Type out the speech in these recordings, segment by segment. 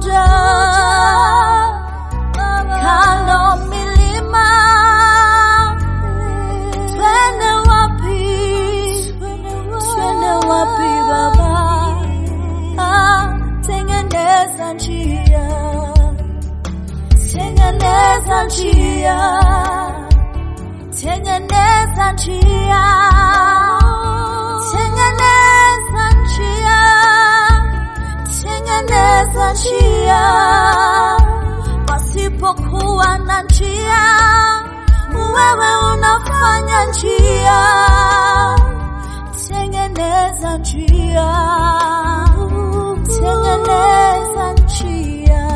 unakuja kando milima, twende wapi? Twende wapi Baba? Ah, tengeneza njia, tengeneza njia, tengeneza njia, tengeneza njia, tengeneza njia, pasipokuwa na njia, wewe unafanya njia, tengeneza njia, tengeneza njia.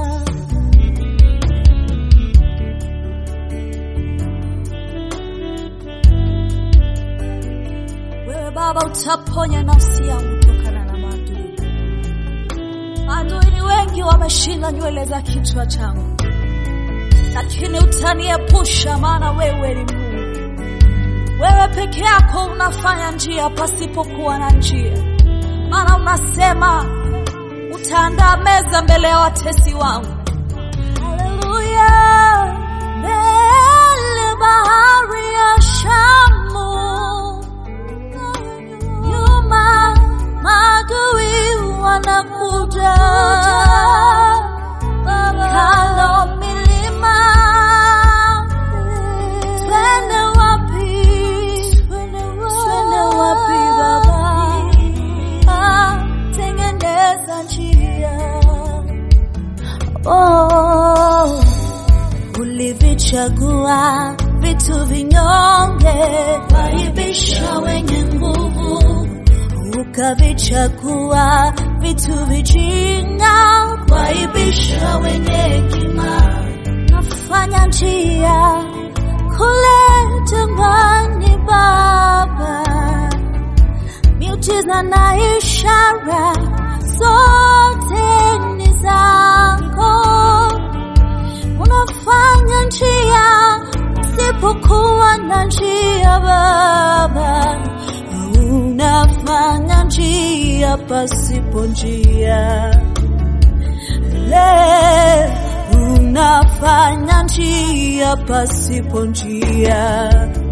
Wewe Baba utaponya nafsi yangu kutokana na maadui. Maadui ni wengi, wameshinda nywele za kichwa changu, lakini utaniepusha, maana wewe ni Mungu. Wewe peke yako unafanya njia pasipokuwa na njia, maana unasema utaandaa meza mbele ya watesi wangu. Haleluya, mbele bahari ya Shamu nyuma maadui wanakuja, kando milima, twende wapi? Twende wapi Baba? Ah, tengeneza njia oh, ulivichagua vitu vinyonge, waibisha wenye nguvu, ukavichagua vitu vijinga, waibisha wenye hekima. Nafanya njia kule jangwani, Baba, miujiza na ishara zote ni zako unafanya njia sipokuwa na njia Baba, unafanya njia pasipo njia le unafanya njia pasipo njia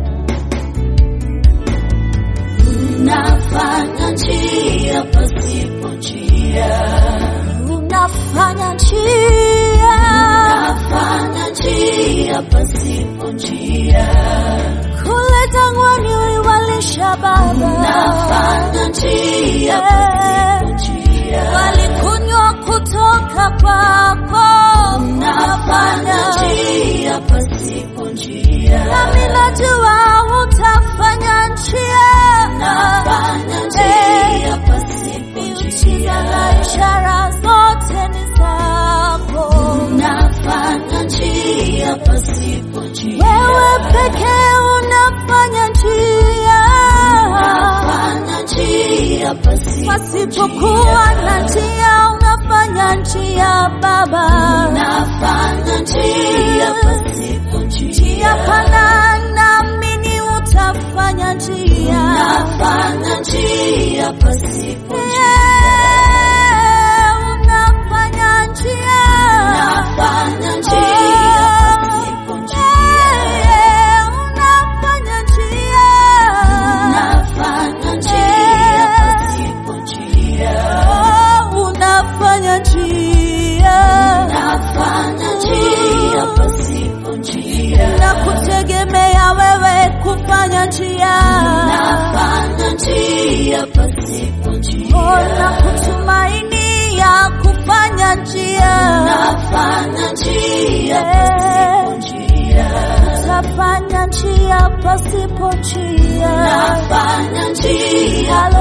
unafanya njia pasipo njia unafanya njia unafanya njia pasipo njia kule jangwani uliwalisha baba unafanya njia pasipo njia walikunywa kutoka kwako unafanya njia pasipo njia nami najua utafanya njia unafanya njia pasipo njia na ishara zote ni zako unafanya njia pasipo njia wewe pekee unafanya njia unafanya njia pasipo pasipokuwa na njia unafanya njia baba unafanya njia pasipo njia pana naamini utafanya njia unafanya njia pasipo unafanya njia unafanya njia pasipo njia unafanya njia unafanya njia pasipo njia unafanya njia unafanya njia pasipo njia na kutegemea wewe kufanya njia unafanya njia pasipo njia na kutumainia kufanya njia unafanya njia pasipo njia utafanya njia pasipo njia unafanya njia